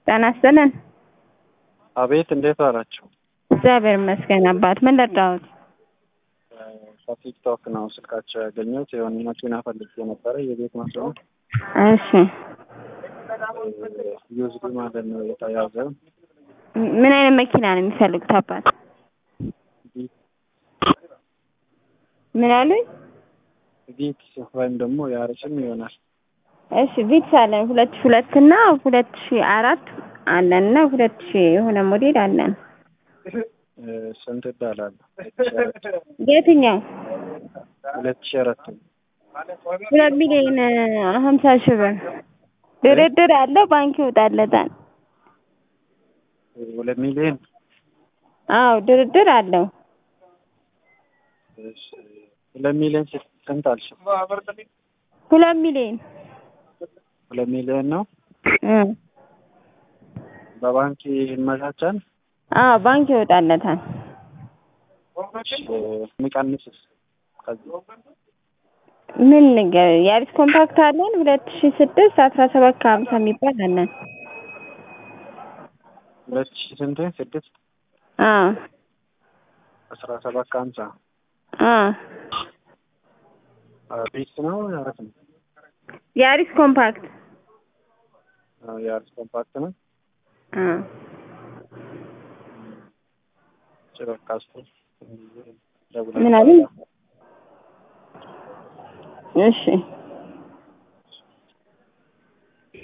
ጤና ይስጥልን። አቤት እንዴት ዋላችሁ? እግዚአብሔር ይመስገን አባት። ምን ልርዳዎት? ከቲክቶክ ነው ስልካቸው ያገኘሁት። የሆነ መኪና ፈልጌ ነበረ የቤት መስሎ እሺ ዩዝድ ማለት ነው የተያዘ ምን አይነት መኪና ነው የሚፈልጉት አባት? ምን አሉኝ? ቪትስ ወይም ደግሞ ያርጭም ይሆናል። እሺ ቪትስ አለን ሁለት ሺህ ሁለት እና ሁለት ሺህ አራት አለን እና ሁለት ሺህ የሆነ ሞዴል አለን። ስንት እዳላለሁ? የትኛው? ሁለት ሺህ አራት ሁለት ሚሊዮን ሀምሳ ሺህ ብር ድርድር አለው ባንክ ይወጣለታል። ሁለት ሚሊዮን አዎ ድርድር አለው። እሺ፣ ሁለት ሚሊዮን ስንት አልሽ? ሁለት ሚሊዮን ሁለት ሚሊዮን ነው። እ በባንክ ይመቻቻል? አዎ ባንክ ይወጣለታል። የሚቀንስስ ከዚህ ምን ነገር የአዲስ ኮምፓክት አለን ሁለት ሺህ ስድስት አስራ ሰባት ከሀምሳ የሚባል አለን። ሁለት ሺህ ስንት ስድስት አዎ አስራ ሰባት ከሀምሳ አዎ ቢስ ነው ያረፍ ነው የአዲስ ኮምፓክት የአርስ ኮምፓክት ነው። አዎ ጭበቃስቶ ምን አሉኝ? እሺ